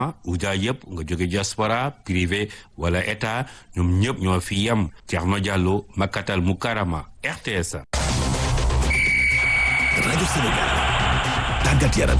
uja yëpp nga jóge diaspora privé wala état ñoom ñëpp ñoo fi yem Thierno Diallo Makkatal Mukarama RTS. rajo Sénégal tàggat yaram.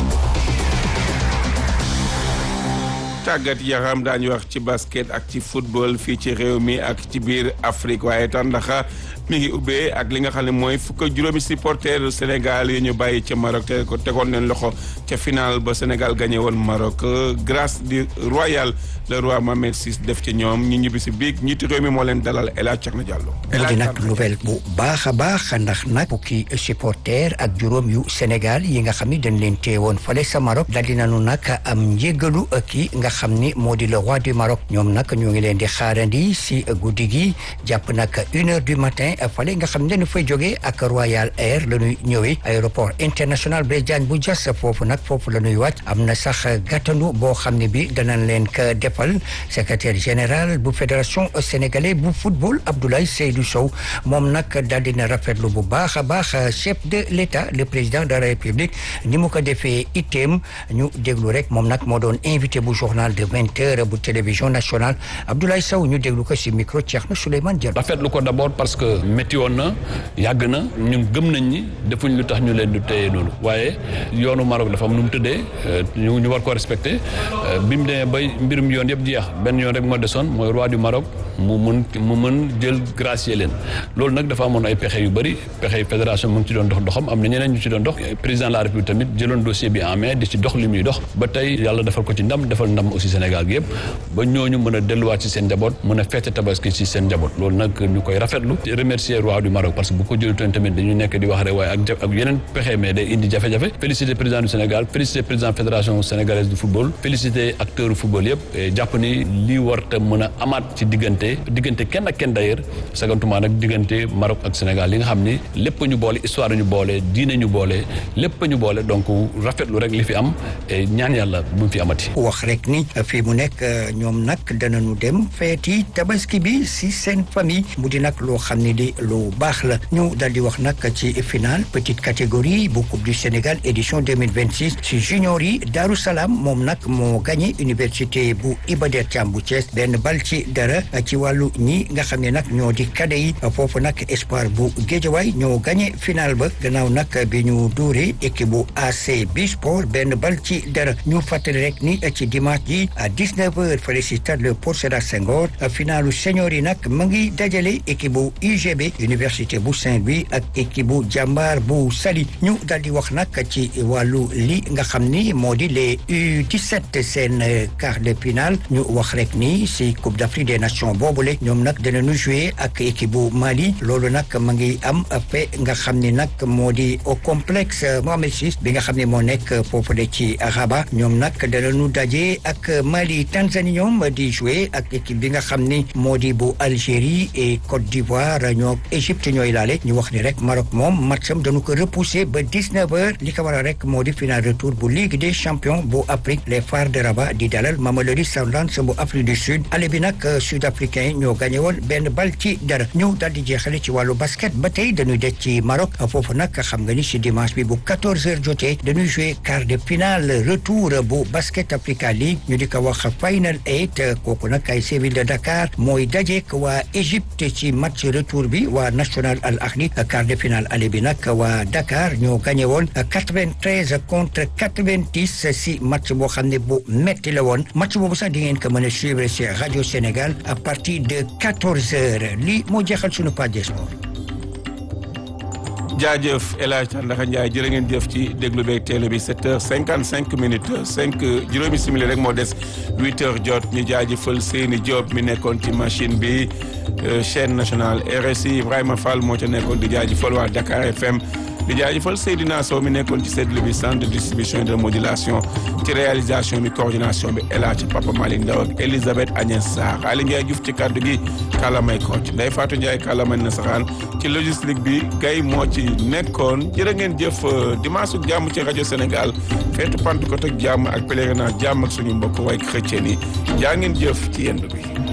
tàggat yaram daañu wax ci basket ak ci football fii ci réew mi ak ci biir Afrique waaye tàndaxa mi ngi ubbee ak li nga xam ne mooy fukk ak juróomi supporter Sénégal yi ñu bàyyi ca Maroc te ko tegoon leen loxo ca final ba Sénégal gagné woon Maroc grâce du royal le roi Mohamed VI def ci ñoom ñu ñibbi si biig ñiiti réew mi moo leen dalal El Hadj Thierno Diallo. El Hadj nag nouvelle bu baax a baax ndax nag fukki supporter ak juróom yu Sénégal yi nga xam ni dañ leen teewoon fale sa Maroc daal di nañu nag am njégalu kii nga xam ni moo di le roi du Maroc ñoom nag ñoo ngi leen di xaarandi si guddi gi jàpp nag une heure du matin fale nga xam ne dañu fay jógee ak Royal Air la ñuy ñëwee aéroport international Blaise Diagne bu Diass foofu nag foofu la ñuy wàcc am na sax gàttandu boo xam ne bi danañ leen ko defal secrétaire général bu fédération sénégalaise bu football Abdoulaye Seydou Sow moom nag daal dina rafetlu bu baax a baax chef de l'État le président de la République ni mu ko defee itteem ñu déglu rek moom nag moo doon invité bu journal de vingt heures bu télévision nationale Abdoulaye Sow ñu déglu ko si micro Thierno Souleymane Diallo. rafetlu ko d'abord parce que métti woon na yàgg na ñun gëm nañ ni defuñ lu tax ñu leen di téye noonu waaye yoonu Maroc dafa am nu mu tëddee ñu ñu war ko respecté bi mu demee bay mbirum yoon yëpp jeex benn yoon rek moo desoon mooy roi du Maroc mu mën mu mën jël gracier leen loolu nag dafa amoon ay pexe yu bëri pexe fédération mu ngi ci doon dox doxam am na ñeneen ñu ci doon dox président de la république tamit jëloon dossier bi en main di ci dox li muy dox ba tey yàlla defal ko ci ndam defal ndam aussi Sénégal gi yëpp ba ñooñu mën a delluwaat ci seen njaboot mën a feete tabaski ci seen njaboot loolu nag ñu koy rafetlu remercier roi du Maroc parce que bu ko jëlutoon tamit dañu nekk di wax rek waaye ak ak yeneen pexe mais day indi jafe-jafe féliciter président du Sénégal féliciter président fédération sénégalaise du football féliciter acteurs football yëpp jàpp ni lii war te mën a amaat ci diggante diggante kenn ak kenn d'ailleurs sagantuma nag diggante Maroc ak Sénégal li nga xam ni lépp ñu boole histoire ñu boole diine ñu boole lépp ñu boole donc rafetlu rek li fi am ñaan yàlla bu mu fi amati. wax rek ni fii mu nekk ñoom nag danañu dem feeti tabaski bi si seen famille mu di nag loo xam ne di lu baax la ñu dal di wax nag ci final petite catégorie bu coupe du Sénégal édition 2026 si junior yi Darou Salaam moom nag moo gagné université bu Iba Der Thiam bu Thiès benn bal ci dara ci wàllu ñi nga xam ne nag ñoo di kade yi foofu nag espoir bu Guédiawaye ñoo gagné final ba gannaaw nag bi ñu dóoree équipe bu AC Bisport benn bal ci dara ñu fàttali rek ni ci dimanche ji à 19 heures fële si stade Léopold Sédar Senghor finalu senior yi nag mu ngi dajale équipe bu UGB université bu Saint-Louis ak équipe bu jàmbaar bu Saly ñu daal di wax nag ci wàllu li nga xam ni moo di les U17 seen quart de finale ñu wax rek ni si Coupe d'Afrique des Nations boobule ñoom nag danañu jouer ak équipe bu Mali loolu nag ma ngi am fe nga xam ni nag moo di au complexe Mohamed VI bi nga xam ne moo nekk foofu de ci Rabat ñoom nag danañu daje ak Mali Tanzanie ñoom di jouer ak équipe bi nga xam ni moo di bu Algérie et Côte d'Ivoire ñoo Égypte ñooy laale ñu wax ni rek Maroc moom matcham dañu ko repousser ba 19 heures li ko waral rek moo di final retour bu Ligue des champions bu Afrique les Phares de Rabat di dalal Mamelodi Sundowns bu Afrique du Sud ale bi nag sud-africain yi ñoo gagné woon benn bal ci dara ñu daal di jeexale ci wàllu basket ba tey dañuy des ci Maroc foofu nag xam nga ni si dimanche bi bu 14 heures jotee dañuy jouer quart de finale retour bu basket Africa League ñu di ko wax final eight kooku nag ay Séville de Dakar mooy dajeek waa Égypte ci match retour bi waa National Al Ahli quart de finale aller bi nag waa Dakar ñoo gagné woon 93 contre 90 si match boo xam ne bu metti la woon match boobu sax di ngeen ko mën a suivre ci Radio Sénégal à partir de 14 heures lii moo jeexal sunu page sport. jaajëf El Hadj Tandaka Ndiaye jërë ngeen jëf ci déglu beeg télé bi 7 heures 55 minutes 5 juróomi simili rek moo des 8 heures jot ñu jaajëfal Seyni Diop mi nekkoon ci machine bi chaîne nationale RSI Ibrahima Fall moo ca nekkoon di jaajëfal waa Dakar FM di jaajëfal Seydina Sow mi nekkoon ci seetlu bi centre de distribution et de modulation ci réalisation bi coordination bi El Hadj Papa Malick Ndaw ak Elisabeth Agnès Sarr Ali Ndiaye Diouf ci kaddu gi kàllamay Kocc Ndeye Fatou Ndiaye kàllamay nasaraan ci logistique bi gay moo ci nekkoon jërë ngeen jëf dimanche ak jàmm ci rajo Sénégal feetu Pentecôte ak jàmm ak pèlerinage jàmm ak suñu mbokk way chrétien yi jaa ngeen jëf ci yendu bi